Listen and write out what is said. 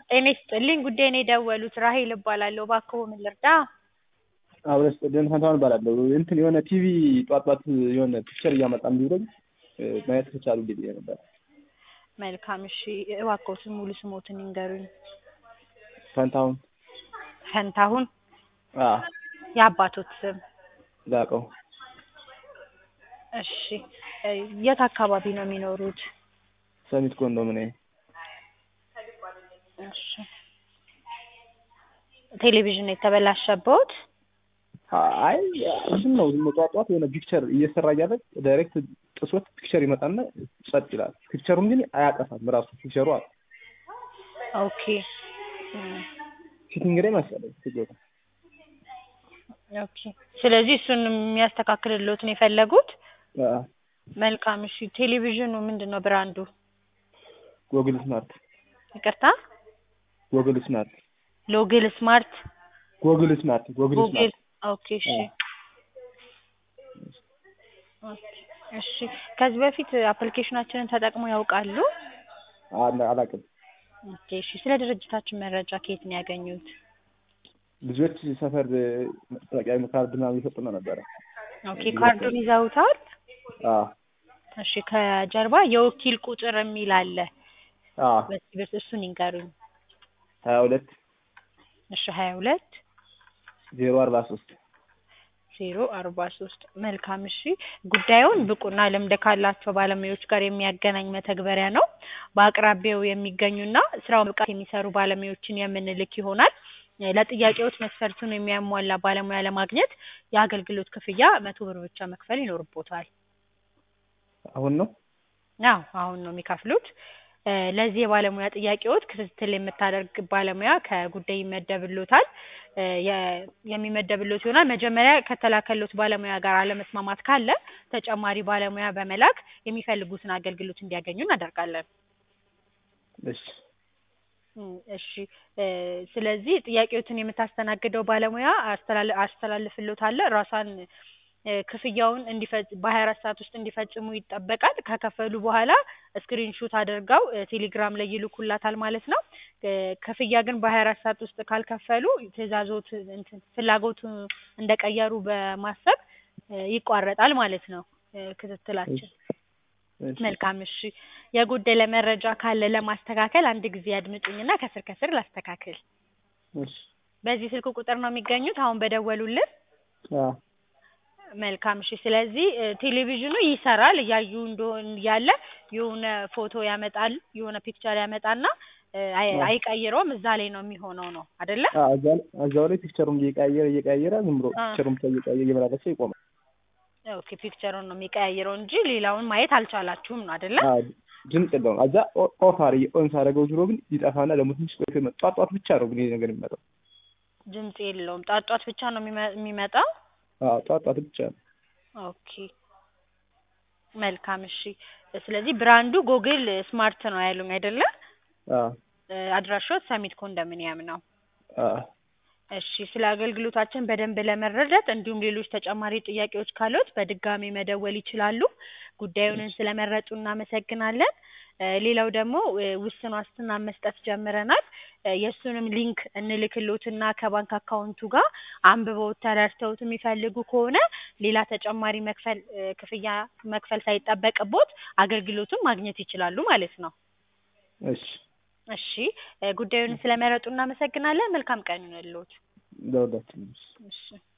ጤና ይስጥልኝ ጉዳይ ነው የደወሉት ራሔል እባላለሁ እባክዎ ምን ልርዳ? አብረን ስጥልን ፈንታሁን እባላለሁ እንትን የሆነ ቲቪ ጧት ጧት የሆነ ፒክቸር እያመጣ እንዲውለኝ ማየት ከቻሉ ብዬ ነበር። መልካም እሺ እባክዎትን ሙሉ ስሞትን ይንገሩኝ? ፈንታሁን ፈንታሁን አዎ የአባቶት ስም? ላቀው እሺ የት አካባቢ ነው የሚኖሩት? ሰሚት ኮንዶሚኒየም እሺ ቴሌቪዥን የተበላሸብዎት? አይ እንትን ነው ዝም ብሎ ጧት ጧት የሆነ ፒክቸር እየሰራ እያለ ዳይሬክት ጥሶት ፒክቸር ይመጣና ጸጥ ይላል። ፒክቸሩን ግን አያጠፋም ራሱ ፒክቸሩ አለ። ኦኬ ፊቲንግ ላይ መሰለኝ ችግሩ። ኦኬ ስለዚህ እሱን የሚያስተካክልልዎት ነው የፈለጉት? አዎ መልካም እሺ ቴሌቪዥኑ ምንድን ነው ብራንዱ? ጎግል ስማርት ይቅርታ ጎግል ስማርት ሎግል ስማርት ጎግል ስማርት ጎግል ጉግል ስማርት ኦኬ እሺ ኦኬ እሺ ከዚህ በፊት አፕሊኬሽናችንን ተጠቅመው ያውቃሉ? አላ- አላውቅም። ኦኬ እሺ ስለ ድርጅታችን መረጃ ከየት ነው ያገኙት? ልጆች ሰፈር መታወቂያ ካርድ ምናምን እየሰጡን ነበረ። ኦኬ ካርዱን ይዘውታል? አዎ እሺ ከጀርባ የወኪል ቁጥር የሚል አለ። አዎ በዚህ በስ እሱን ይንገሩኝ። ሀያ ሁለት እሺ ሀያ ሁለት ዜሮ አርባ ሶስት ዜሮ አርባ ሶስት መልካም እሺ ጉዳዩን ብቁና ልምድ ካላቸው ባለሙያዎች ጋር የሚያገናኝ መተግበሪያ ነው። በአቅራቢያው የሚገኙና ስራውን ብቃት የሚሰሩ ባለሙያዎችን የምንልክ ይሆናል። ለጥያቄዎች መስፈርቱን የሚያሟላ ባለሙያ ለማግኘት የአገልግሎት ክፍያ መቶ ብር ብቻ መክፈል ይኖርቦታል። አሁን ነው አዎ አሁን ነው የሚከፍሉት። እ ለዚህ የባለሙያ ጥያቄዎች ክትትል የምታደርግ ባለሙያ ከጉዳይ ይመደብልዎታል። እ የ- የሚመደብልዎት ይሆናል። መጀመሪያ ከተላከልዎት ባለሙያ ጋር አለመስማማት ካለ ተጨማሪ ባለሙያ በመላክ የሚፈልጉትን አገልግሎት እንዲያገኙ እናደርጋለን። እሺ እም እሺ እ ስለዚህ ጥያቄዎትን የምታስተናግደው ባለሙያ አስተላል አስተላልፍልዎታለሁ ራሷን እ ክፍያውን እንዲፈጽ በሀያ አራት ሰዓት ውስጥ እንዲፈጽሙ ይጠበቃል። ከከፈሉ በኋላ ስክሪን ሹት አድርገው እ ቴሌግራም ላይ ይልኩላታል ማለት ነው። እ ክፍያ ግን በሀያ አራት ሰዓት ውስጥ ካልከፈሉ ትዕዛዞት እንትን ፍላጎቱ እንደቀየሩ በማሰብ እ ይቋረጣል ማለት ነው እ ክትትላችን። እሺ መልካም እሺ የጎደለ መረጃ ካለ ለማስተካከል አንድ ጊዜ ያድምጡኝና ከስር ከስር ላስተካክል። እሺ በዚህ ስልክ ቁጥር ነው የሚገኙት አሁን በደወሉልን? አዎ መልካም እሺ ስለዚህ እ ቴሌቪዥኑ ይሰራል እያዩ እንደሆን እያለ የሆነ ፎቶ ያመጣል የሆነ ፒክቸር ያመጣና እ አይ አዎ አይቀይረውም እዛ ላይ ነው የሚሆነው ነው አይደለ? አዎ እዛ ላይ እዛው ላይ ፒክቸሩን እየቀያየረ እየቀያየረ ዝም ብሎ አ ፒክቸሩን ብቻ እየቀያየረ እየመላለሰ ይቆማል። ኦኬ ፒክቸሩን ነው የሚቀያይረው እንጂ ሌላውን ማየት አልቻላችሁም ነው አይደለ? አዎ ድምፅ የለውም። እዛ ኦ- ኦፍ አድርጌ ኦን ሳደርገው ዞሮ ግን ይጠፋና ደግሞ ትንሽ ቆይቶ ይመጣ ጧት ጧት ብቻ ነው ግን ይሄ ነገር የሚመጣው። ድምጽ የለውም ጧት ጧት ብቻ ነው የሚመ የሚመጣው? አዎ ጧት ጧት ብቻ ነው። ኦኬ መልካም እሺ ስለዚህ ብራንዱ ጎግል ስማርት ነው ያሉኝ አይደለ? አዎ እ አድራሻው ሰሚት ኮንዶሚኒየም ነው። አዎ እሺ ስለ አገልግሎታችን በደንብ ለመረዳት እንዲሁም ሌሎች ተጨማሪ ጥያቄዎች ካሉት በድጋሚ መደወል ይችላሉ። ጉዳዩንን ስለመረጡ እናመሰግናለን። እ ሌላው ደግሞ እ ውስን ዋስትና መስጠት ጀምረናል። እ የእሱንም ሊንክ እንልክልዎትና ከባንክ አካውንቱ ጋር አንብበውት ተረድተውት የሚፈልጉ ከሆነ ሌላ ተጨማሪ መክፈል እ ክፍያ መክፈል ሳይጠበቅብዎት አገልግሎቱን ማግኘት ይችላሉ ማለት ነው። እሺ እሺ እ ጉዳዩን ስለመረጡ እናመሰግናለን። መልካም ቀን ይሁንልዎት። ለሁላችንም። እሺ